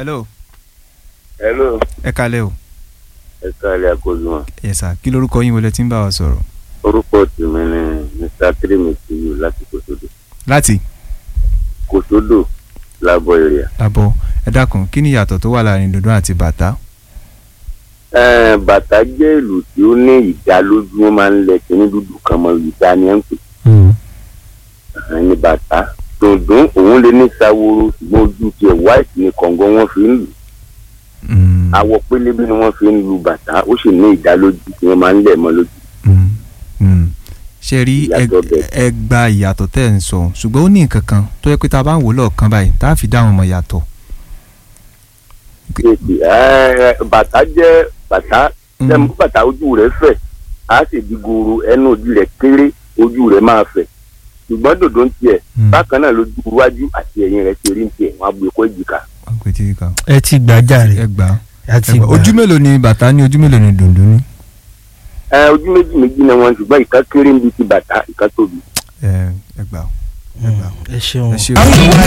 hello hello ẹ kalẹ́ o ẹ káàlẹ́ àkójúmọ́ yes sir kí lorúkọ yín wọlé tí ń bá wa sọ̀rọ̀ orúkọ tèmi ni mr tirimitiyu láti kòsódò láti kòsódò lábọ èrìà. lábọ̀ ẹ dákun kí ni ìyàtọ̀ tó wà láàrin dùndún àti bàtà Ẹ̀ẹ́n, bàtà jẹ́ ìlù tí ó ní ìdálójú wọn máa ń lẹ kíní dúdú kan mọ ìdá ni ẹ ń pè é ní bàtà dùndún òun lè ní saworo ṣùgbọ́n ojú tiẹ̀ white ni kọ̀ǹgọ́ wọn fi ń lù Mm, awọ pélébé ni wọ́n fi ń lu bàtà ó sì ní ìdálójú tí wọ́n máa ń lẹ̀ mọ́ lójú. mm, mm. ṣe rí ẹ Ìyàtọ̀ bẹ̀. ẹ gba ìyàtọ̀ tẹ́ ẹ̀ ń sọ ṣùgbọ́n ó ní nǹkan kan tó yẹ pé tá a bá ń wò lọ́ọ̀kan báyìí tá a fi dá àwọn ọmọ yàtọ̀ kéèkì ẹ̀ẹ́, bàtà jẹ́ bàtà Mm, lẹ́mu bàtà ojú rẹ̀ fẹ̀ á sì di goro ẹnu ojú rẹ̀ kéré ojú rẹ̀ máa fẹ̀ ṣùgbọ́n dòdò ń tiẹ̀ mm, bákan náà lójú iwájú àti ẹ̀yìn rẹ̀ ti rí ń tiẹ̀ wọ́n á gbé kó èjìká. àgbètì kan ẹ ti gbà jàre ẹ gbà ẹ ẹ ti gbà gbà ojú mélòó ni bàtà ní ojú mélòó ni dùndún ní ẹ ojú méjì méjì ni wọn ṣùgbọ́n ìkan kéré níbi ti bàtà ìkan tóbi. ẹ ẹ gbà ẹ gbà ẹ ṣeun ẹ ṣe o.